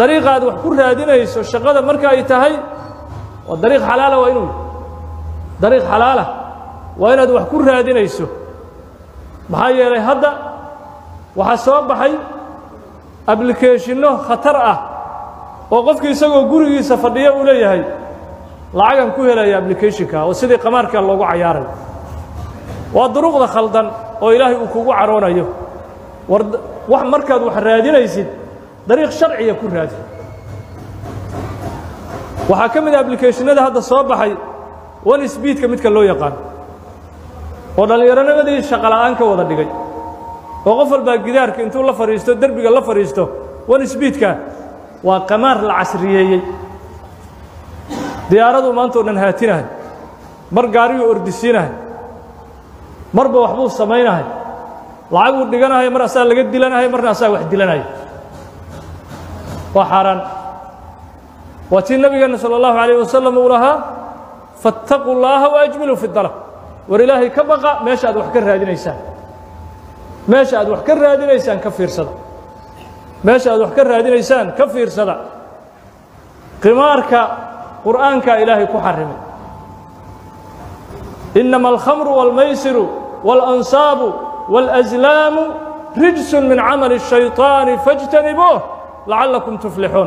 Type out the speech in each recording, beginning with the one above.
dariiqa aad wax ku raadinayso shaqada marka ay tahay waa dariiq xalaala waa inuu dariiq xalaala waa inaad wax ku raadinayso maxaa yeelay hadda waxaa soo baxay ablicationno khatar ah oo qofkii isagoo gurigiisa fadhiyo uu leeyahay lacagan ku helaya ablicationka oo sidii qamaarka loogu cayaaray waa duruqda khaldan oo ilaahay uu kugu caroonayo war wax markaad wax raadinaysid dariiq sharciya ku raadi waxaa ka mid a ablicationada hadda soo baxay one speedka midka loo yaqaan oo dhallinyaronimadii shaqola'aan ka wada dhigay oo qof walbaa gidaarka intuu la fadhiisto derbiga la fadhiisto one speedka waa qamaar la casriyeeyey diyaaradu maantao dhan haatinahay mar gaariyuu ordisiinahay marba waxbuu samaynahay lacaguu dhiganahay mar asaa laga dilanahay marna asaa wax dilanaya waa xaaraan waa tii nabigeenna salى اllahu عalيه wasalam uu lahaa faاtaquu llaaha waajmiluu fi dalab war ilaahay ka baqa meesha aad wax ka raadinaysaan meesha aad wax ka raadinaysaan ka fiirsada meesha aad wax ka raadinaysaan ka fiirsada qimaarka qur'aankaa ilaahay ku xarimay inama alkhamru wاlmaysiru wاlansaabu wاlأslaamu rijsun min camali الshayطaani faاjtanibuuh lacallakum tuflixuun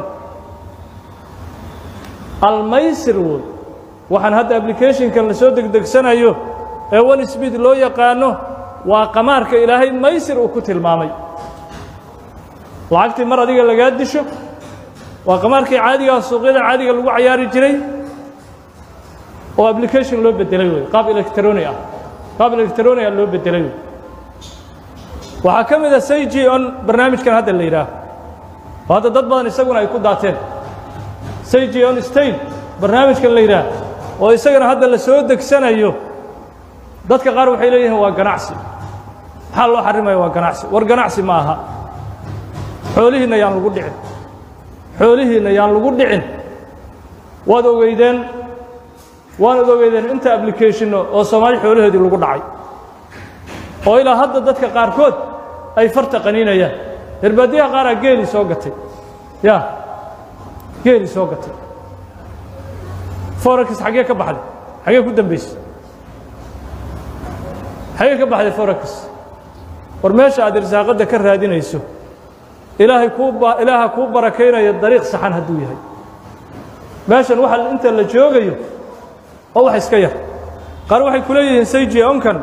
almaysir wood waxaan hadda ablicationkan la soo degdegsanayo ee one speed loo yaqaano waa qamaarka ilaahay maysir uu ku tilmaamay lacagtii mar adiga lagaa disho waa qamaarkii caadigaa suuqyada caadiga lagu cayaari jiray oo application loo bedelay wey qaab electroni ah qaab electronia loo bedelay wey waxaa ka mid a sayji on barnaamijkan hadda la yidhaaho oo hadda dad badan isaguna ay ku daateen sayji on state barnaamijkan la yidhaah oo isagana hadda la soo degsanayo dadka qaar waxay leeyihiin waa ganacsi maxaa loo xarimaya waa ganacsi war ganacsi ma aha xoolihiinna yaan lagu dhicin xoolihiinna yaan lagu dhicin waad ogeydeen waanad ogeydeen inta ablicationno oo soomaali xoolahoodii lagu dhacay oo ilaa hadda dadka qaarkood ay farta qaniinayaan herbaadiyaha qaaraa geelii soo gatay ya geelii soo gatay forex xaggee ka baxday xaggee ku dambaysay xaggee ka baxday forex war meesha aad irsaaqadda ka raadinayso ilaahay kuu ilaaha kuu barakaynaya dariiq saxan hadduu yahay meeshan waxa inta la joogayo oo wax iska yar qaar waxay ku leeyihiin sayji onkan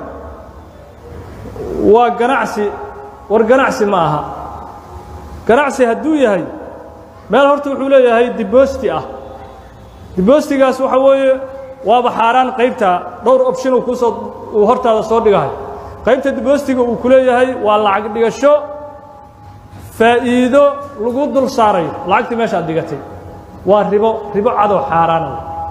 waa ganacsi war ganacsi ma aha ganacsi hadduu yahay meel horta wuxuu leeyahay diboosti ah diboostigaas waxa weeye waaba xaaraan qaybta dhowr option uu kuusoo uu hortaada soo dhigahay qaybta diboostiga uu ku leeyahay waa lacag dhigasho faa'iido lagu dul saarayo lacagtii meesha aad dhigatay waa ribo ribo cadow xaaraana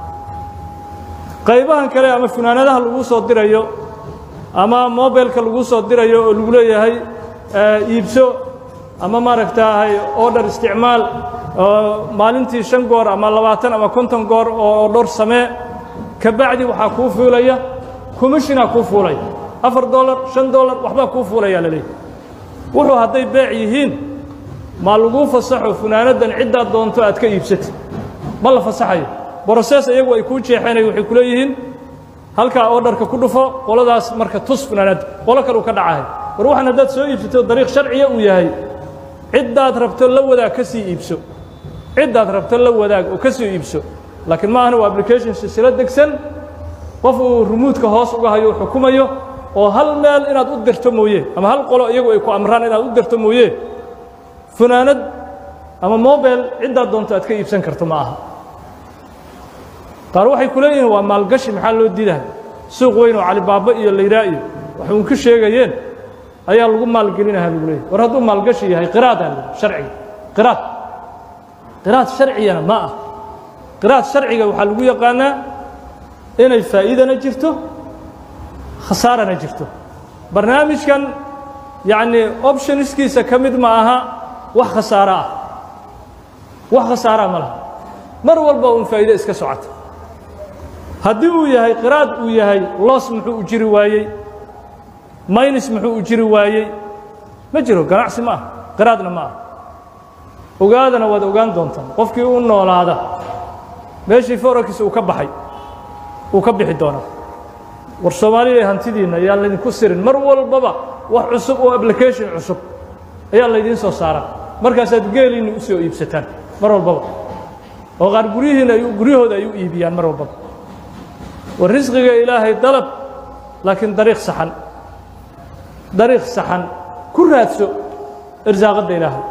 qaybahan kale ama funaanadaha lagu soo dirayo ama mobilka lagu soo dirayo oo lagu leeyahay iibso ama maaragtaahay order isticmaal oo maalintii shan goor ama labaatan ama konton goor oo dhowr samee ka bacdi waxaa kuu fuulaya commissionaa kuu fuulaya afar dollar shan dollar waxbaa kuu fuulayaa la leeyahy wuxuu hadday beec yihiin ma laguu fasaxo funaanaddan ciddaad doonto aad ka iibsatid ma la fasaxayo broses iyagu ay kuu jeexeenay waxay ku leeyihiin halkaa ordarka ku dhufo qoladaas marka tus funaanadda qolo kale uu ka dhacahay war waxaan haddaad soo iibsato dariiq sharciya uu yahay ciddaad rabto la wadaag ka sii iibso ciddaad rabto la wadaag oo ka sii iibso laakiin ma ahna waa application silsilo degsan qof uu rumuudka hoos uga hayo u xukumayo oo hal meel inaad u dirto mooye ama hal qolo iyagu ay ku amraan inaad u dirto mooye funaanad ama mobile ciddaad doonto aad ka iibsan karto ma aha qaar waxay ku leeyihiin waa maalgashi maxaa loo diidahay suuq weyn oo calibaaba iyo layraa iyo waxay un ka sheegayeen ayaa lagu maalgelinaha lagu leeyahy war hadduu maalgashi yahay qiraadaan sharciga qiraad qiraad sharcigana ma ah qiraad sharciga waxaa lagu yaqaanaa inay faa'iidana jirto khasaarana jirto barnaamijkan yacnii optionskiisa ka mid ma aha wax khasaaro ah wax khasaaraa ma laha mar walba un faa'iide iska socota haddii uu yahay qiraad uu yahay los muxuu u jiri waayey maynis muxuu u jiri waayey ma jiro ganacsi ma ah qiraadna ma ah ogaadana waad ogaan doontaan qofkii u noolaada meeshii forakiis uu ka baxay wuu ka bixi doonaa war soomaaliya hantidiinna ayaa laydinku sirin mar walbaba wax cusub oo application cusub ayaa laydiin soo saaraa markaasaad geeliinna u soo iibsataan mar walbaba oo qaar guryihiina ay guryahooda ay u iibiyaan mar walbaba war risqiga ilaahay dalab laakiin dariiq saxan dariiq saxan ku raadso irsaaqadda ilaahay